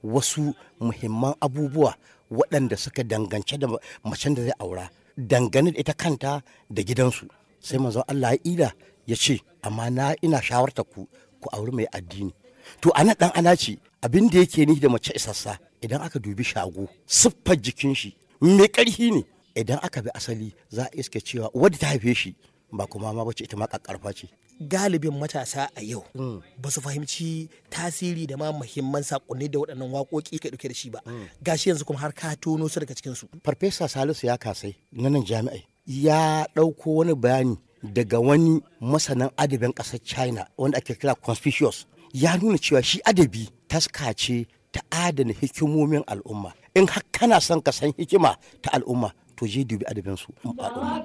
wasu muhimman abubuwa waɗanda suka dangance da macen da zai aura dangane da ita kanta da gidansu sai manzon Allah ya ida ya ce amma na ina shawarta ku ku auri mai addini to ana dan ana ce abin da yake ni da mace isassa idan aka dubi shago siffar jikin shi mai ƙarfi ne idan aka bi asali za a iske cewa wadda ta haife shi ba kuma ma bace ita ma kakkarfa ce galibin matasa a yau ba su fahimci tasiri da ma muhimman sakonni da waɗannan waƙoƙi ka ɗauke da shi ba gashi yanzu kuma har ka tono su daga cikin su farfesa salisu ya kasai na nan jami'ai ya ɗauko wani bayani daga wani masanin adabin ƙasar china wanda ake kira conspicuous ya nuna cewa shi adabi taska ce ta adana hikimomin al'umma in har kana son ka san hikima ta al'umma to je dubi adabin su al'umma